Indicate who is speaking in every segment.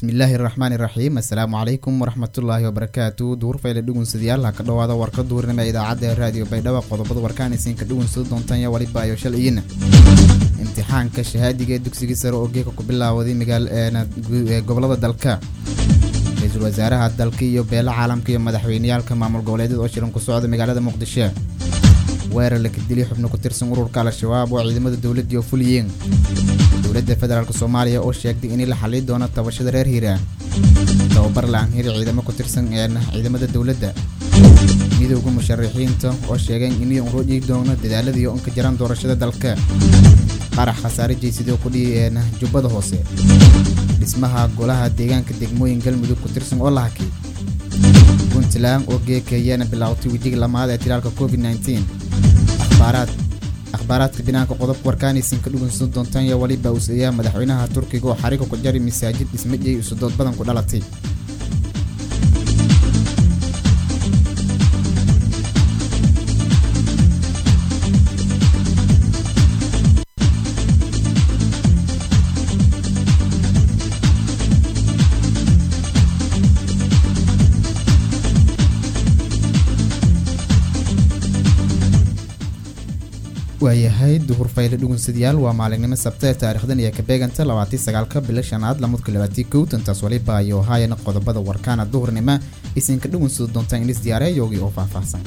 Speaker 1: bismillaahi raxmaani raxiim assalaamu calaykum waraxmatullaahi wabarakaatu duurfayle dhugunsadayaal ha ka dhowaada warka duurnima idaacadda raadiyo baydhabo qodobada warkaan isiinka dhugunsada doontaan iyo waliba ayo shalayina imtixaanka shahaadiga ee dugsigii sare oo geeka ku bilaawaday magaal gobolada dalka ra-iisul wasaaraha dalka iyo beela caalamka iyo madaxweyneyaalka maamul goboleedyada oo shiran ku socda magaalada muqdisho weerar la kadilay xubno ku tirsan ururka al-shabaab oo ciidamada dowladii oo fuliyeen dowladda federaalk soomaaliya oo sheegtay in la xalli doono tabashada reer hiiraan tababar la-aan hiri ciidamo ku tirsan ciidamada dowladda midowda musharaxiinta oo sheegeen inay uroodhii doono dadaaladii oo inka jiraan doorashada dalka qarax khasaare jeysidoo kudhihi jubbada hoose dhismaha golaha deegaanka degmooyin galmudug ku tirsan oo la hakay puntland oo geekayaana bilaawtay wejiga lamaad ee tilaalka covid akhbaaraadka binaanka qodobka warkaanaysiin ka dhugunsan doontaan yaa waliba useeyaa madaxweynaha turkiga oo xariga ku jari masaajid dhismajey usudood badan ku dhalatay waayahay duhur fayle dhugunsadayaal waa maalinimo sabta ee taarikhdan iyo ka beeganta labaatii sagaalka bilo shanaad lamudka labaatii kow tantaas waliba ayo haayana qodobada warkaana duhurnima isinka dhugunsada doontaan inis diyaareeyogii oo faahfaahsan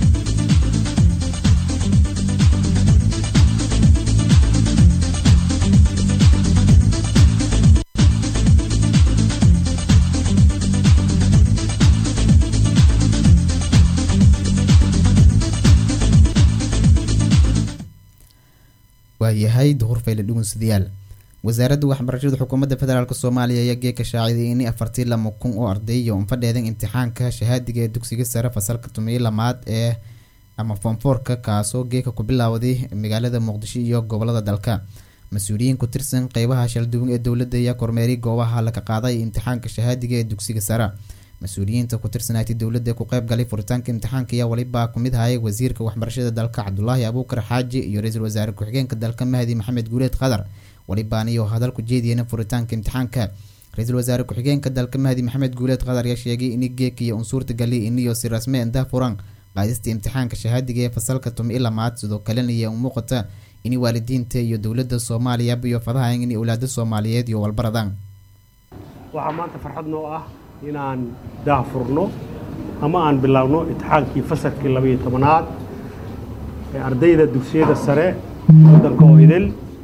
Speaker 1: waayahay duhur fayle dhugunsadayaal wasaaradda waxbarashada xukuumadda federaalk soomaaliya ayaa geeka shaaciday in afartii lama kun oo ardayo unfadheedan imtixaanka shahaadiga ee dugsiga sare fasalka tumiyo lamaad ee ama foomfoorka kaasoo geeka ku bilaawaday magaalada muqdisho iyo gobolada dalka mas-uuliyiin ku tirsan qeybaha shalduwan ee dowladda ayaa kormeeray goobaha laga qaaday imtixaanka shahaadiga ee dugsiga sare mas-uuliyiinta ku tirsanaatay dowladda ku qeyb galay furitaanka imtixaanka ayaa waliba kumid hayay wasiirka waxbarashada dalka cabdulaahi abuukar xaaji iyo ra-iisul wasaare ku-xigeenka dalka mahdi maxamed guuleed khadar walibaaniyo hadal ku jeediyeen furitaanka imtixaanka ra-iisul wasaare ku-xigeenka dalka mahdi maxamed guuleed khadar ayaa sheegay in geek iyo unsuurta gali iniyo si rasme indaa furan qaadista imtixaanka shahaadiga ee fasalka tumi lamaad sidoo kalena iyo umuuqata in waalidiinta iyo dowladda soomaaliya iyo fadahayn in owlaada soomaaliyeed iyo walbaradaan
Speaker 2: waxaa maanta farxad noo ah inaan daahfurno ama aan bilaabno imtixaankii fasalkii labaiyo tobanaad ee ardayda dugsiyada sare waddanka oo idil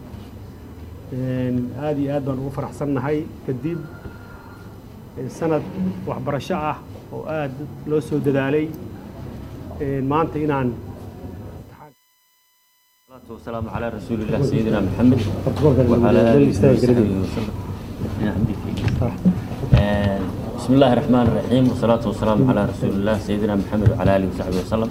Speaker 2: aada iyo aad baan ugu faraxsannahay kadib sanad waxbarasho ah oo aada loo soo dadaalay maanta inaan
Speaker 3: والسلام على رسول الله سيدنا محمد وعلى آله وصحبه وسلم بسم الله الرحمن الرحيم والصلاة والسلام على رسول الله سيدنا محمد وعلى آله وصحبه وسلم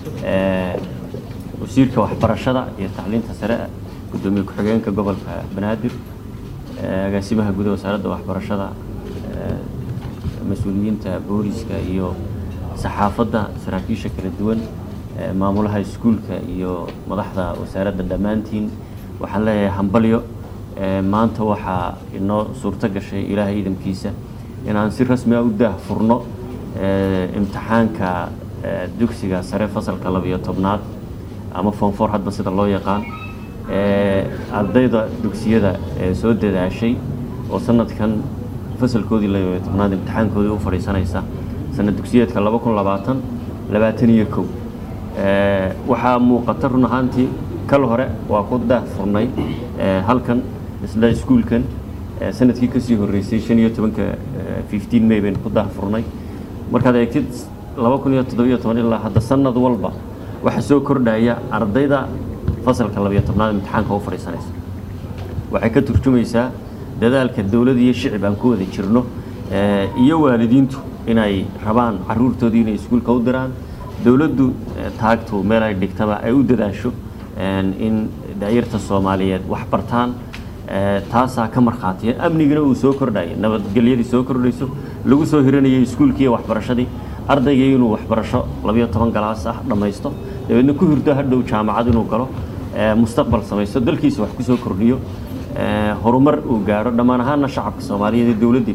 Speaker 3: وسيرك وحبرشدة iyo tacliinta sare gudoomiye ku-xigeenka gobolka banaadir agaasimaha guud wasaaradda waxbarashada mas-uuliyiinta booliska iyo saxaafadda saraakiisha kala duwan maamulaha iskuulka iyo madaxda wasaaradda dhammaantiin waxaan leeyahay hambalyo maanta waxaa inoo suurto gashay ilaahay idamkiisa inaan si rasmi a u daahfurno imtixaanka dugsiga sare fasalka labiyo tobnaad ama foomfoor hadba sida loo yaqaan ardayda dugsiyada soo dadaashay oo sanadkan fasalkoodii labiyo tobnaad imtixaankoodii u fadhiisanaysa sanad dugsiyeedka laba kun labaatan labaatan iyo kow waxaa muuqata run ahaantii kal hore waa ku daahfurnay halkan isla iskuulkan sanadkii kasii horeysay shan iyo tobanka fifteen may baynu ku daahfurnay markaad eegtid laba kun iyo toddobiyo toban ilaa hadda sanad walba waxaa soo kordhaya ardayda fasalka labiyo tobnaad imtixaanka u fadhiisanaysa waxay ka turjumaysaa dadaalka dowlad iyo shicib aan ku wada jirno iyo waalidiintu inay rabaan caruurtoodii inay iskuulka u diraan dowladdu taagtu meel ay dhigtaba ay u dadaasho in dacyarta soomaaliyeed wax bartaan taasaa ka markhaatiya amnigina uu soo kordhaya nabadgelyadii soo kordhayso lagu soo hiranayay iskuulkii waxbarashadii ardaygii inuu waxbarasho labiyo toban galaas ah dhammaysto dabeedna ku hirdo hadhow jaamacad inuu galo mustaqbal samaysto dalkiisa wax kusoo kordhiyo horumar uu gaadho dhammaan ahaanna shacabka soomaaliyeed ee dowladdiiba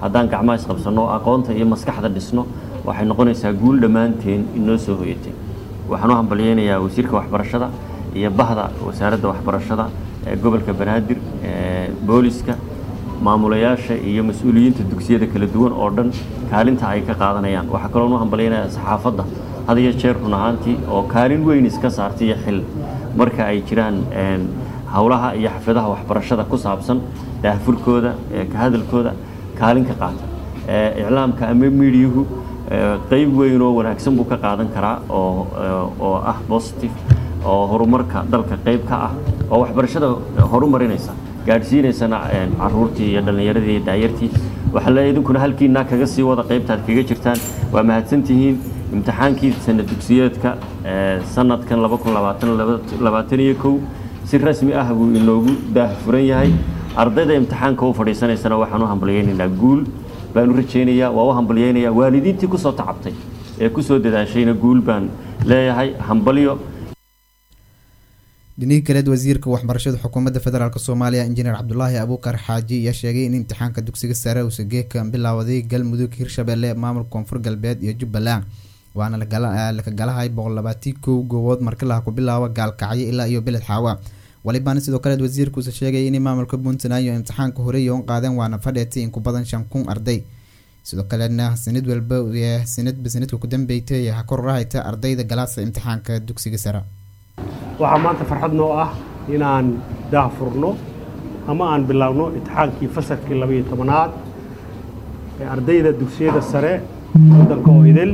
Speaker 3: haddaan gacmaha isqabsanno aqoonta iyo maskaxda dhisno waxay noqonaysaa guul dhammaanteen inoo soo hoyatay waxaan u hambalyeynayaa wasiirka waxbarashada iyo bahda wasaaradda waxbarashada ee gobolka banaadir ee booliska maamulayaasha iyo mas-uuliyiinta dugsiyada kala duwan oo dhan kaalinta ay ka qaadanayaan waxaa kaloon u hambalyeynayaa saxaafadda had iyo jeer run ahaantii oo kaalin weyn iska saartay iyo xil marka ay jiraan howlaha iyo xafladaha waxbarashada ku saabsan daahfurkooda ka hadalkooda kaalin ka qaata iclaamka ama miidiyuhu qeyb weyn oo wanaagsan buu ka qaadan karaa oo oo ah positive oo horumarka dalka qeyb ka ah oo waxbarashada horumarinaysa gaadhsiinaysana caruurtii iyo dhallinyaradii iyo daayartii waxaa leeyahay idinkuna halkiinaa kaga sii wada qaybtaad kaga jirtaan waa mahadsantihiin imtixaankii sanad dugsiyeedka sanadkan laba kun labaatan iyo kow si rasmi ah buu inoogu daahfuran yahay ardayda imtixaanka u fadhiisanaysana waxaan u hambalyeynaynaa guul baan u rajaynayaa waa u hambalyeynayaa waalidiintii kusoo tacabtay ee kusoo dadaashayna guul baan leeyahay hambalyo
Speaker 1: dhinihii kaleed wasiirka waxbarashada xukuumadda federaalk soomaaliya injineer cabdulaahi abuukar xaaji ayaa sheegay in imtixaanka dugsiga sare uusa geeka bilaawaday galmudug hirshabelle maamulka koonfur galbeed iyo jubbaland waana laka galahay boqol labaatii kow goobood markilaha ku bilaabo gaalkacyo ilaa iyo beled xaawa walibaana sidoo kaleed wasiirkuusa sheegay in maamulka puntland iyo imtixaanka horey oon qaadeen waana fadheetay in ku badan shan kun arday sidoo kaleedna sanad walba sanadba sanadka ku dambeeytay ha kor rahayta ardayda galaasa imtixaanka dugsiga sare
Speaker 2: waxaa maanta farxad noo ah inaan daahfurno ama aan bilaabno imtixaankii fasalkii labaiyo tobanaad ee ardayda dugsiyada sare waddanka oo idil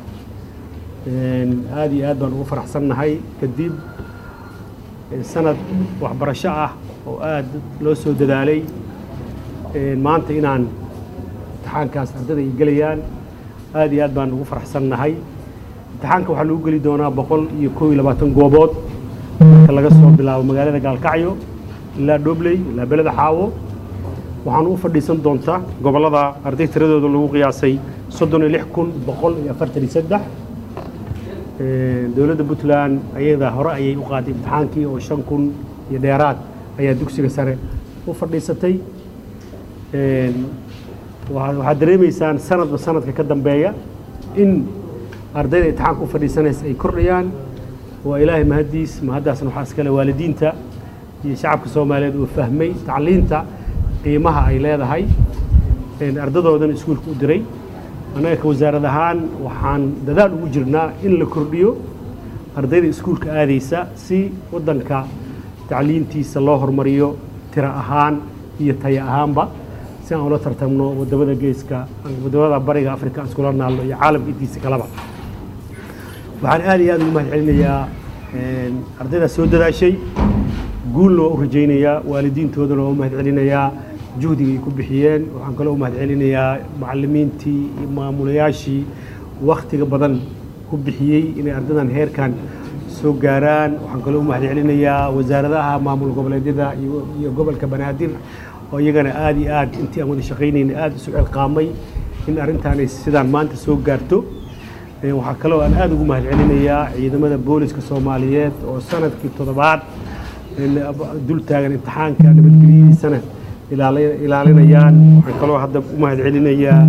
Speaker 2: aada iyo aad baan ugu faraxsannahay kadib sanad waxbarasho ah oo aad loo soo dadaalay maanta inaan imtixaankaas ardayda ay gelayaan aad iyo aad baan ugu faraxsannahay imtixaanka waxaa lagu geli doonaa boqol iyo koob iyo labaatan goobood marka laga soo bilaabo magaalada gaalkacyo ilaa dhobley ilaa beleda xaawo waxaana u fadhiisan doontaa gobollada arday tiradooda lagu qiyaasay soddon iyo lix kun boqol iyo afartan iyo saddex dowladda puntland ayada hore ayay u qaaday imtixaankii oo shan kun iyo dheeraad ayaa dugsiga sare u fadhiisatay waxaad dareemaysaan sanadba sanadka ka dambeeya in ardayda imtixaanka u fadhiisanaysa ay kordhayaan waa ilaahay mahaddiis mahaddaasna waxaa iskale waalidiinta iyo shacabka soomaaliyeed uu fahmay tacliinta qiimaha ay leedahay ardadoodan iskuulka u diray annaga ka wasaarad ahaan waxaan dadaal ugu jirnaa in la kordhiyo ardayda iskuulka aadaysa si waddanka tacliintiisa loo hormariyo tiro ahaan iyo taya ahaanba si aan ula tartamno wadamada geeska wadamada bariga afrika aan iskula naalno iyo caalamka intiisa kaleba waxaan aad iyo aad ugu mahad celinayaa ardaydaas soo dadaashay guulna waa u rajaynayaa waalidiintoodana waa u mahad celinayaa juhdiga ay ku bixiyeen waxaan kaloo u mahad celinayaa macallimiintii iyo maamulayaashii wakhtiga badan ku bixiyey inay ardadan heerkan soo gaaraan waxaan kaloo u mahad celinayaa wasaaradaha maamul goboleedyada iyo gobolka banaadir oo iyagana aad iyo aad intii aan wada shaqaynayna aad isu cilqaamay in arrintaan ay sidaan maanta soo gaarto waxaa kaloo aan aad ugu mahad celinayaa ciidamada booliska soomaaliyeed oo sanadkii toddobaad dul taagan imtixaanka nabadgelyadiisana ilaalinayaan waxaan kaloo hadda u mahad celinayaa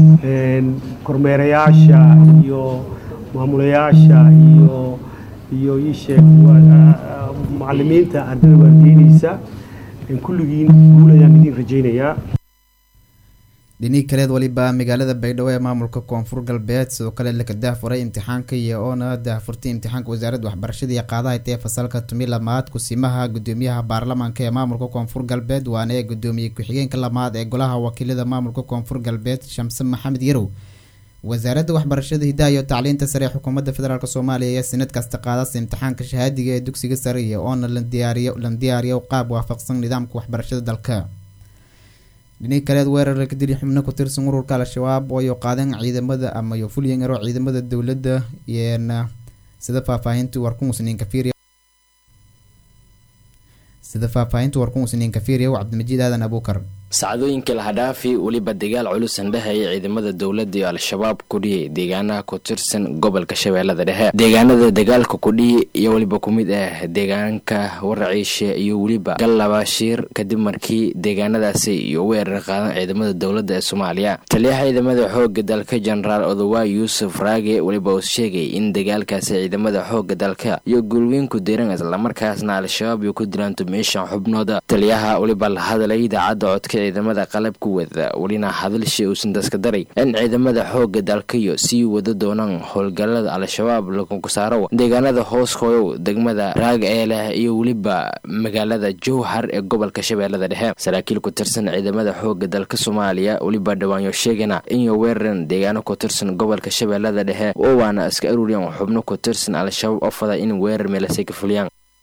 Speaker 2: kormeerayaasha iyo maamulayaasha iyo iyo ii sheeg macallimiinta ardada waardiyeynaysa kulligiin guul ayaan idiin rajaynayaa
Speaker 1: dhinihii kaleed waliba magaalada baydhabo ee maamulka koonfur galbeed sidoo kale laka daahfuray imtixaanka iyo oona daahfurtay imtixaanka wasaaradda waxbarashada iyo qaadaha tee fasalka tumi lamaad kusimaha gudoomiyaha baarlamaanka ee maamulka koonfur galbeed waana ee gudoomiye ku-xigeenka lamaad ee golaha wakiilada maamulka koonfur galbeed shamse maxamed yarow wasaaradda waxbarashada hidaha iyo tacliinta sare ee xukuumadda federaalk soomaaliya ayaa sanad kasta qaadasa imtixaanka shahaadiga ee dugsiga sare iyo oona la diyaariyo qaab waafaqsan nidaamka waxbarashada dalka dhinii kaleed weerar ka dili xubno ku tirsan ururka al-shabaab ooyo qaadeen ciidamada ama yo fulyangaro ciidamada dowladda iyona sida faahfaahinta warkumusniin kafiiriya sida faahfaahinta warkumusniin kafiiriya cabdimajid aadan abuukar
Speaker 4: sacdooyinkai lahadhaafi weliba dagaal culus andhehaya ciidamada dowladda iyo al-shabaab kudhihi deegaanaha ku tirsan gobolka shabeellada dhexe deegaanada dagaalka kudhihi iyo weliba ku mid ah deegaanka waraciishe iyo weliba gallabaashiir kadib markii deegaanadaasi iyo weerar qaadan ciidamada dowladda ee soomaaliya taliyaha ciidamada xooga dalka jenaraal odowa yuusuf raage weliba uu sheegay in dagaalkaasi ciidamada xooga dalka iyo gulweynku diran islamarkaasna al-shabaab iyo ku dilaan tumeeshan xubnooda taliyaha weliba la hadlay idaacadda codka ciidamada qalabku wada welina hadalshi uusan daska daray in ciidamada xooga dalkayo sii wada doonaan howlgalada al-shabaab lagu saaro deegaanada hoos hooyow degmada raag ee leh iyo weliba magaalada jowhar ee gobolka shabeellada dhexe saraakiil ku tirsan ciidamada xooga dalka soomaaliya weliba dhawaanyo sheegana inay weeraran deegaano ku tirsan gobolka shabeellada dhexe oo waana iska aruuriyaan xubno ku tirsan al-shabaab oo fada in weerar meelasay ka fuliyaan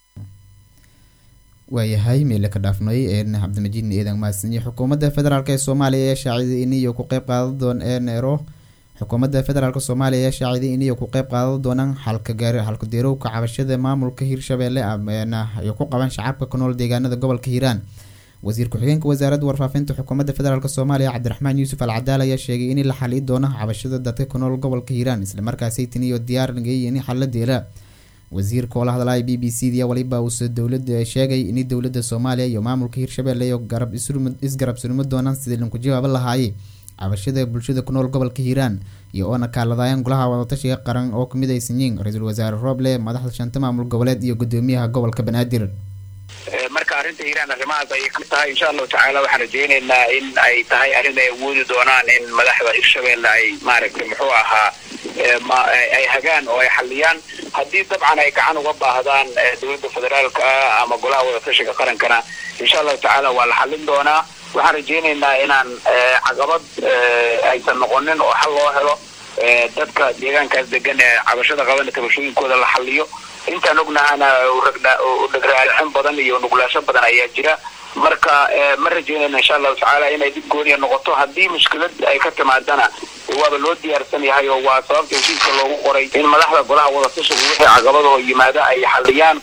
Speaker 1: waayahay meele ka dhaafnay cabdimajiid eedan mahadsanyi xukuumadda federaalk ee soomaaliya ee shaaciday iniyo ku qeyb qaadan doon eero xukuumadda federaalk soomaaliya ee shaaciday iniyo ku qeyb qaadan doonaan xalka deerowka cabashada maamulka hirshabeelle ay ku qaban shacabka ku nool deegaanada gobolka hiiraan wasiir ku-xigeenka wasaaradda warfaafinta xukuumadda federaalk soomaaliya cabdiraxmaan yuusuf al cadaal ayaa sheegay in la xali doono cabashada dadka ku nool gobolka hiiraan islamarkaasay tiniyo diyaar nageeyay in xalla deela wasiirka oo la hadlaya b b c da waliba uuse dowlada sheegay in dowlada soomaaliya iyo maamulka hirshabelle iyo garab isgarab surmo doonaan sidii lanku jawaabo lahaayay cabashada bulshada ku nool gobolka hiiraan iyo oona kaaladayaan golaha wadatashiga qaran oo kamid aysan yihiin ra-iisul wasaare rooble madaxda shanta maamul goboleed iyo gudoomiyaha gobolka banaadir
Speaker 5: marka arrinta hiiraan arrimahaas ayay ka tahay insha allahu tacaala waxaan rajeyneynaa in ay tahay arrin ay awoodi doonaan in madaxda hirshabelle ay maaragtay muxuu ahaa ay hagaan oo ay xaliyaan haddii dabcan ay gacan uga baahdaan dowladda federaalka ah ama golaha wadatashiga qarankana insha allahu tacaala waa la xalin doonaa waxaan rajeyneynaa inaan caqabad aysan noqonin oo xal loo helo dadka deegaankaas degan ee cabashada qabana tabashooyinkooda la xaliyo intaan ognahana dhagraarixin badan iyo nuglaasho badan ayaa jira marka ma rajeynayna insha allahu tacaala inay dib gooniya noqoto haddii mushkilad ay ka timaadana waaba loo diyaarsan yahay oo waa sababta heshiiska loogu qoray in madaxda golaha wadatashiga wixii caqabadoo yimaada ay xaliyaan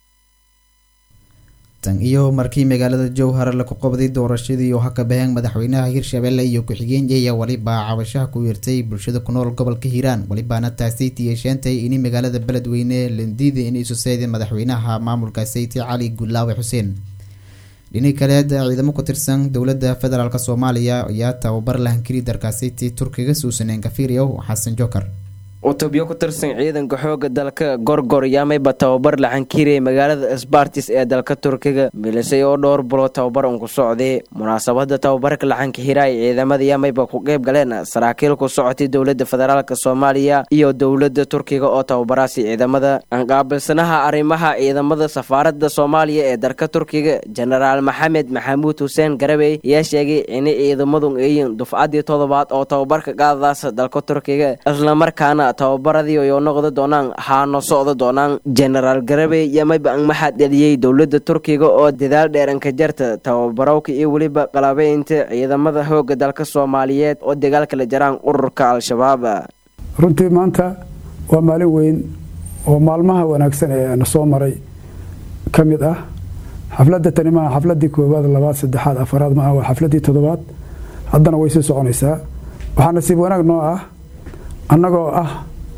Speaker 1: tan iyo markii magaalada jowhar laku qabday doorashadii oo haka baheen madaxweynaha hirshabelle iyo ku-xigeen ayaa waliba cabashaha ku yeertay bulshada ku nool gobolka hiiraan walibaana taasay tiyeesheentay in magaalada beledweyne landiida in isu seydeen madaxweynaha maamulka sayti cali gulaawe xuseen dhini kaleed ciidamo ku tirsan dowladda federaalk soomaaliya ayaa tababar lahankiri darkaasiti turkiga suusaneen kafiiriyow xasan jokar
Speaker 6: utubyo ku tirsan ciidanka xooga dalka gorgor yaamayba tababar laxankiriyay magaalada sbartis ee dalka turkiga milisay oo dhowr bulood tababar un ku socday munaasabada tababarka laxanka hiraay ciidamada yaamayba ku qeyb galeen saraakiil ku socotay dowlada federaalk soomaaliya iyo dowlada turkiga oo tababaraasi ciidamada anqaabilsanaha arrimaha ciidamada safaarada soomaaliya ee dalka turkiga jenaraal maxamed maxamuud xuseen garabey ayaa sheegay inay ciidamadu eeyiin dufcadii todobaad oo tababarka qaadadaas dalka turkiga islamarkaana tababaradii ay noqda doonaan haano socda doonaan jenaraal garabey yamayba maxaa dheliyey dowlada turkiga oo dadaal dheeranka jarta tababarowka iyo weliba qalabeynta ciidamada xooga dalka soomaaliyeed oo dagaalka la jaraan ururka al-shabaab
Speaker 7: runtii maanta waa maalin weyn oo maalmaha wanaagsan ee na soo maray ka mid ah xafladda tani maaha xafladii koowaad labaad saddexaad afaraad maaha waa xafladii toddobaad haddana way sii soconaysaa waxaa nasiib wanaag noo ah annagoo ah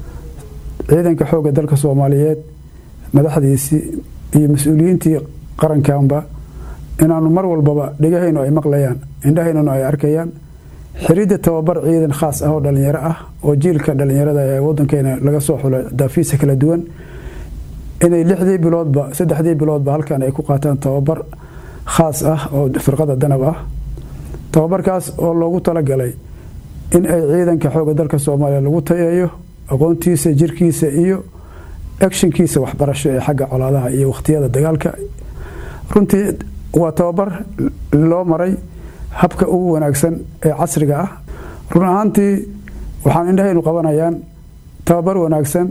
Speaker 7: ciidanka xoogga dalka soomaaliyeed madaxdiisii iyo mas-uuliyiintii qarankanba inaanu mar walbaba dhegahaynu ay maqlayaan indhahaynuna ay arkayaan xiridda tababar ciidan khaas ah oo dhallinyaro ah oo jiilka dhallinyarada ee wadankeena laga soo xulo daafiisa kala duwan inay lixdii biloodba saddexdii biloodba halkan ay ku qaataan tababar khaas ah oo firqada danab ah tababarkaas oo loogu talagalay in ay ciidanka xooga dalka soomaaliya lagu tayeeyo aqoontiisa jirkiisa iyo actionkiisa waxbarasho ee xagga colaadaha iyo wakhtiyada dagaalka runtii waa tababar loo maray habka ugu wanaagsan ee casriga ah run ahaantii waxaan indhahaynu qabanayaan tababar wanaagsan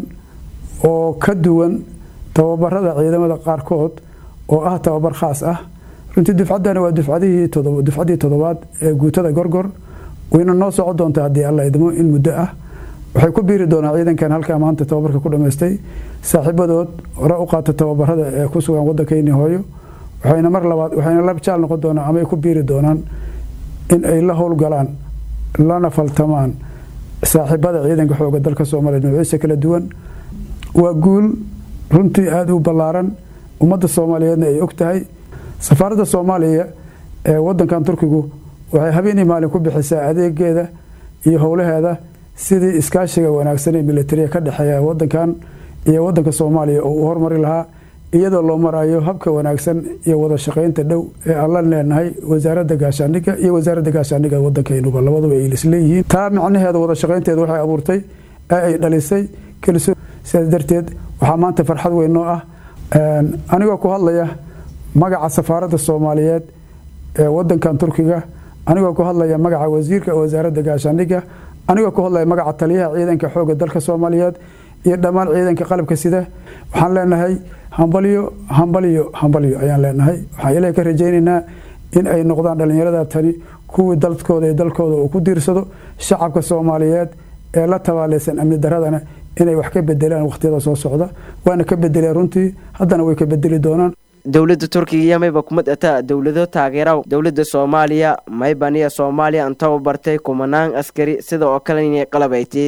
Speaker 7: oo ka duwan tababarada ciidamada qaarkood oo ah tababar khaas ah runtii dufcaddani waa dufcadihii dufcaddii toddobaad ee guutada gorgor wayna noo soco doontaa haddii alla idmo in muddo ah waxay ku biiri doonaan ciidankan halkaa maanta tababarka ku dhammaystay saaxiibadood hore u qaata tababarada ee ku sugan waddankeennii hooyo waxayna mar labaad waxayna la jaal noqon doonaan ama ay ku biiri doonaan in ay la howlgalaan lana faltamaan saaxiibada ciidanka xooga dalka soomaaliya noociisa kala duwan waa guul runtii aada u ballaaran ummadda soomaaliyeedna ay og tahay safaaradda soomaaliya ee wadankan turkigu waxay habeenii maalin ku bixisaa adeegeeda iyo howlaheeda sidii iskaashiga wanaagsan ee militariga ka dhexeeya wadankan iyo wadanka soomaaliya oo uu hormari lahaa iyadoo loo marayo habka wanaagsan iyo wada shaqaynta dhow ee aan la leenahay wasaaradda gaashaandhigga iyo wasaaradda gaashaandhigga wadankaynuba labaduba ay isleeyihiin taa macnaheeda wada shaqaynteeda waxay abuurtay ee ay dhalisay kalso sidaas darteed waxaa maanta farxad weyn noo ah anigoo ku hadlaya magaca safaaradda soomaaliyeed ee wadankan turkiga anigoo ku hadlaya magaca wasiirka wasaaradda gaashaandhigga anigoo ku hadlaya magaca taliyaha ciidanka xooga dalka soomaaliyeed iyo dhammaan ciidanka qalabka sida waxaan leenahay hambalyo hambalyo hambalyo ayaan leenahay waxaan ilaah ka rajaynaynaa in ay noqdaan dhallinyarada tani kuwii dalkooda iyo dalkooda uu ku diirsado shacabka soomaaliyeed ee la tabaaleysan amni daradana inay wax ka bedelaan wakhtiyada soo socda waana ka bedeleen runtii haddana way ka bedeli doonaan
Speaker 6: dowladda turkiga iyo mayba kumid ataa dowlado taageera dowladda soomaaliya maybaniya soomaaliya antaba bartay kumanaan askari sida oo kale inay qalabayti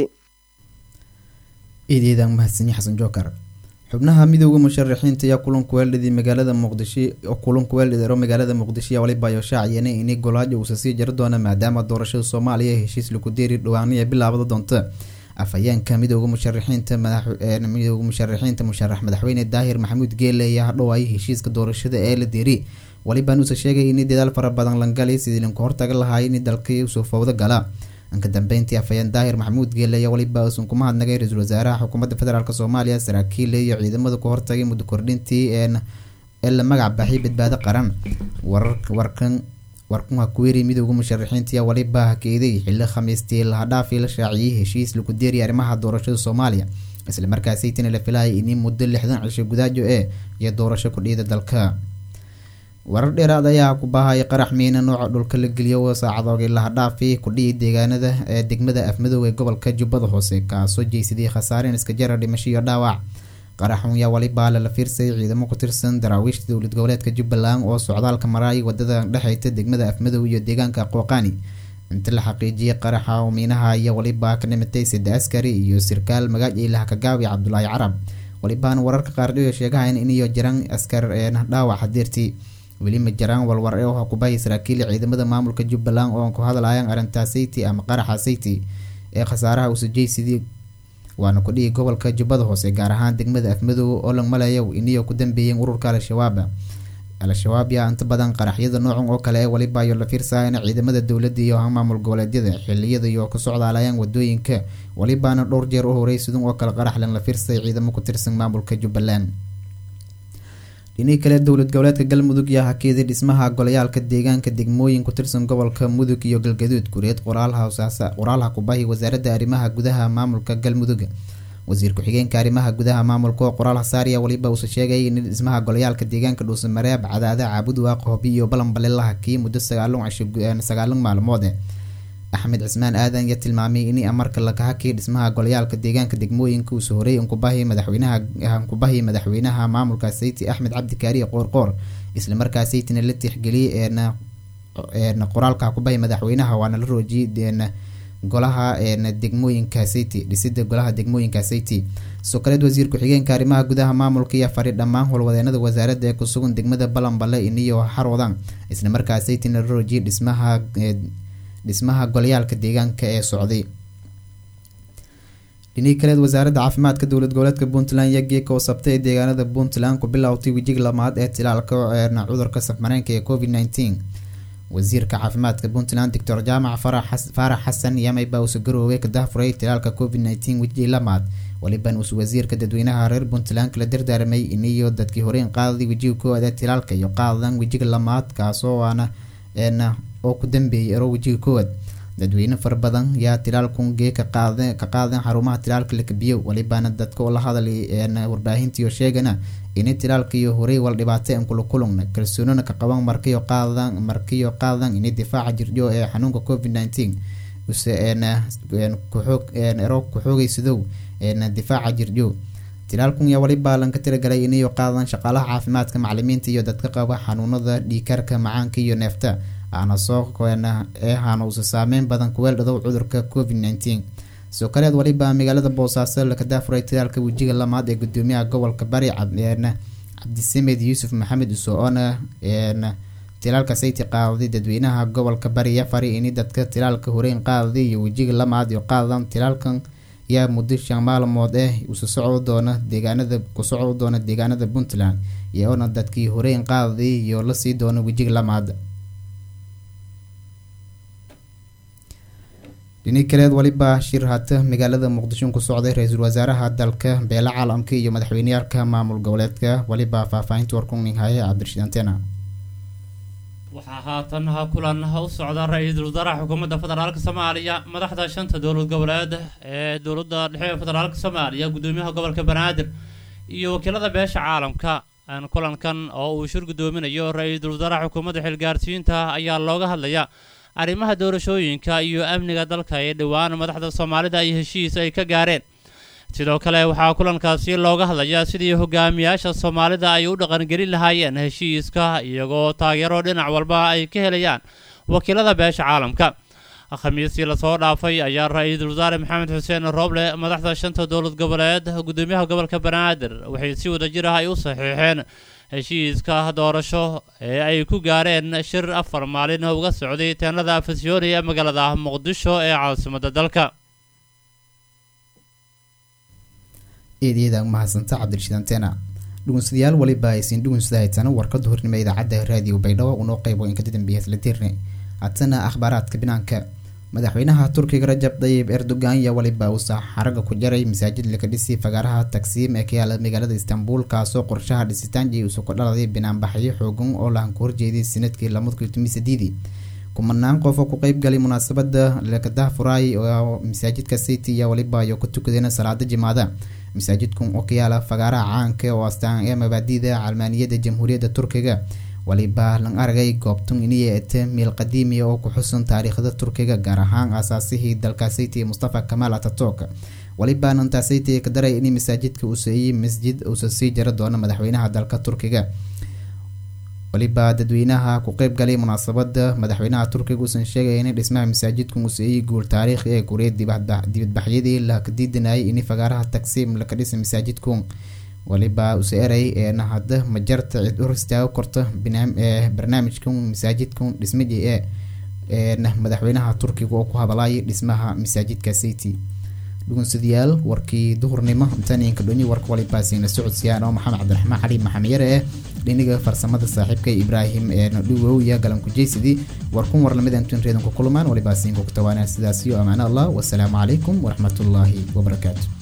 Speaker 1: iideedaan mahadsanyi xasan jookar xubnaha midooda musharaxiinta ayaa kulanku weeldhidii magaalada muqdisho kulanku weeldhidero magaalada muqdisho ayaa waliba ayo shaaciyeenay inay golaajo uusa sii jari doona maadaama doorashada soomaaliya heshiis lagu deeri dhawaaniya bilaabada doonta afhayeenka midooda musharaxiinta midooda musharaxiinta musharax madaxweyne daahir maxamuud geele ayaa hadhowaayay heshiiska doorashada ee la deeri walibaan uuse sheegay in dadaal fara badan langalay sidii lanku hortaga lahaay in dalkii usoo fowdo gala anka dambeyntii afhayeen daahir maxamuud geele ayaa waliba uusan kuma hadnagay ra-iisul wasaaraha xukuumadda federaalk soomaaliya saraakiile iyo ciidamada ku hortagay muddo kordhintii ee la magac baxay badbaado qaran warkan warkunha kuweeri midooda musharaxiinta ayaa waliba hakeeday xili khamiistii lahadhaafii la shaaciyey heshiis lagu deeriya arrimaha doorashada soomaaliya islamarkaasaytina la filayay in muddo lixdan cisho gudaajo ee iyo doorasho kudhiida dalka warar dheeraad ayaa ku baahaya qarax miina nooca dhulka la geliyo saacadoogii lahadhaafi kudhiyi deegaanada ee degmada afmadoow ee gobolka jubbada hoose kaasoo jeysadiyay khasaareen iska jara dhimasho iyo dhaawac qaraxun yaa waliba lala fiirsay ciidamo ku tirsan daraawiishta dowlad goboleedka jubbaland oo socdaalka maraay wadada dhexeyta degmada afmadow iyo deegaanka qooqaani inta la xaqiijiyay qaraxa miinaha iyo waliba ka dhimatay sida askari iyo sirkaal magaaj ilaha kagaawi cabdulaahi carab walibaana wararka qaardhiyo sheegahayn iniyo jiraan askar dhaawac hadeertii weli ma jiraan walwar ee kubahay saraakiil ciidamada maamulka jubbaland oo ku hadlayaan arrintaa sayti ama qaraxa sayti ee khasaaraha usajeysidii waana kudhigi gobolka jubbada hoose gaar ahaan degmada afmadow oo langmalayow iniyo ku dambeeyeen ururka al-shabaab al-shabaab yaa inta badan qaraxyada noocan oo kale ee waliba ayo la fiirsayan ciidamada dowladda iyo maamul goboleedyada xiliyada iyo ku socdaalayaan wadooyinka walibaana dhowr jeer u horey sidun oo kale qarax lan la fiirsay ciidamo ku tirsan maamulka jubbaland dhinihii kale dowlad goboleedka galmudug yaa hakeeday dhismaha golayaalka deegaanka degmooyin ku tirsan gobolka mudug iyo galgaduud gureed qoraalha kubahi wasaaradda arrimaha gudaha maamulka galmudug wasiir ku-xigeenka arrimaha gudaha maamulka oo qoraal hasaariya waliba uuse sheegay in dhismaha golayaalka deegaanka dhuusamareeb cadaada caabud waaq hobi iyo balanbale la hakiyay muddo sagaalun maalmood axmed cismaan aadan ayaa tilmaamay in amarka laga hakiyay dhismaha golayaalka deegaanka degmooyinka uuse horey nkubahi madaxweynaha nkubahi madaxweynaha maamulka sayti axmed cabdikaariye qoorqoor islamarkaa saytina la tixgeliyay qoraalka kubahi madaxweynaha waana la roojiyay golaha degmooyinka sayti dhisida golaha degmooyinka sayti sidoo kaleed wasiir ku-xigeenka arrimaha gudaha maamulka ayaa faray dhammaan howlwadeenada wasaaradda ee kusugan degmada balanbale iniyo xarwadan islamarkaa saytina la roojiyay dhismaha dhismaha golayaalka deegaanka ee socday dhinihii kaleed wasaaradda caafimaadka dowlad goboleedka puntland iyo geeka oo sabtay ee deegaanada puntland ku bilowtay wejiga lamaad ee tilaalka cudurka safmareenka ee covid nteen wasiirka caafimaadka puntland doctor jaamac faarax xasan yamayba uuse garoowey ka dahfuray tilaalka covid nteen wejigii lamaad waliban uuse wasiirka dadweynaha reer puntland kala dardaaramay iniyo dadkii horeyn qaadaday wejiga koowaad ee tilaalka iyo qaadadan wejiga lamaad kaasoo aana oo ku dambeeyay ero wejiga koowaad dadweyne fara badan yaa tilaalkun gee ka qaadeen xarumaha tilaalka lakabiyo walibaana dadka oo la hadalay warbaahintiiyo sheegana inay tilaalkaiyo horey wal dhibaatay an kula kulungna kalsoonina ka qaban markiyo qaadan markiyo qaadan inay difaaca jirjo ee xanuunka covid nteen use kuxoog ero ku-xoogaysadow difaaca jirjo tilaalkun yaa waliba lanka tiragalay inayo qaadan shaqaalaha caafimaadka macalimiinta iyo dadka qaba xanuunada dhiikarka macaanka iyo neefta aana soo koena ee haana uusa saameyn badan kuweel dhadow cudurka covid nneteen sidoo kaleed waliba magaalada boosaaso laka daafuray talaalka wejiga lamaad ee gudoomiyaha gobolka bari cabdisamed yuusuf maxamed uso-ona tilaalka sayti qaaday dadweynaha gobolka bari yafari ini dadka tilaalka horeyn qaaday iyo wejiga lamaad iyo qaadan tilaalkan yaa muddo shan maalmood eh usa socdo doona deegaanada ku socdo doona deegaanada puntland iyoona dadkii horeyn qaaday iyo lasii doona wejiga lamaad dhini kaleed waliba shir hata magaalada muqdisho ku socday ra-iisul wasaaraha dalka beela caalamka iyo madaxweyneyaalka maamul goboleedka waliba faahfaahinta warkuning haya cabdirashiid antena
Speaker 8: waxaa haatan kulan u socda ra-iisul wasaaraha xukuumadda federaalk soomaaliya madaxda shanta dowlad goboleed ee dowladda dhexe federaalk soomaaliya gudoomiyaha gobolka banaadir iyo wakiilada beesha caalamka kulankan oo uu shir gudoominayo ra-iisul wasaaraha xukuumadda xilgaarsiinta ayaa looga hadlaya arrimaha doorashooyinka iyo amniga dalka ee dhowaan madaxda soomaalida ay heshiis ay ka gaareen sidoo kale waxaa kulankaasi looga hadlayaa sidii hogaamiyaasha soomaalida ay u dhaqangelin lahaayeen heshiiska iyagoo taageero dhinac walba ay ka helayaan wakiilada beesha caalamka khamiistii lasoo dhaafay ayaa ra-iisul wasaare maxamed xuseen rooble madaxda shanta dowlad goboleed gudoomiyaha gobolka banaadir waxay si wadajir ah ay u saxiixeen heshiiska doorasho ee ay ku gaareen shir afar maalin uga socday teenada afasyooni ee magaalada muqdisho ee caasimadda dalka
Speaker 1: eedyada mahadsanta cabdirashiid antena dhugunsadayaal waliba aysiin dhugunsada haytana warkada hornimo idaacadda raadiyo baydhabo unoo qeybo inkada dambeeya isla dirne hatana akhbaaraadka binaanka madaxweynaha turkiga rajab dayib erdogan yaa waliba uusa xaraga ku jaray masaajid laka dhisi fagaaraha tagsiim ee ka yaala magaalada istanbul kaasoo qorshaha dhisitaanji uusa ku dhaladay binaanbaxyo xoogan oo lahan ku horjeeday sanadkii lamadkutumisadeedii kumanaan qof oo ku qeybgalay munaasabada lakadaafuraay oo masaajidka city yaa waliba ayo ku tukadeen salaada jimaada masaajidkan oo ka yaala fagaaraha caanka oo astaan ee mabaadida calmaaniyada jamhuuriyadda turkiga waliba lang aragay goobtun iniya ete miil qadiimiya oo ku xusun taariikhda turkiga gaar ahaan aasaasihii dalka city mustafa kamaal atatok waliba nantaa city ka daray in masaajidka uu seeyey masjid uusa sii jara doono madaxweynaha dalka turkiga waliba dadweynaha ku qeyb galay munaasabada madaxweynaha turkiga uusan sheegay in dhismaha masaajidkan uu seeyey guul taariikhi ee guriyad dibadbaxyadii laka diidanayay in fagaaraha tagsiim laka dhisa masaajidku waliba use eray eena hadda majarta cid hor istaago korta barnaamijkan masaajidkan dhismadii ee eena madaxweynaha turkiga oo ku hadalay dhismaha masaajidka city dhugunsadayaal warkii duhurnimo intaninka dhonyi warka walibaasiina socodsiiyaan oo maxamed cabdiraxmaan cali maxamiyare eh dhiniga farsamada saaxiibka ibraahim eena dhuwow iyo galankujeysidi warkun warlamid antun reedanku kulmaan walibaasiinku ku tawaanaa sidaasiyo amaano allah wasalaamu calaykum waraxmatullaahi wabarakaatu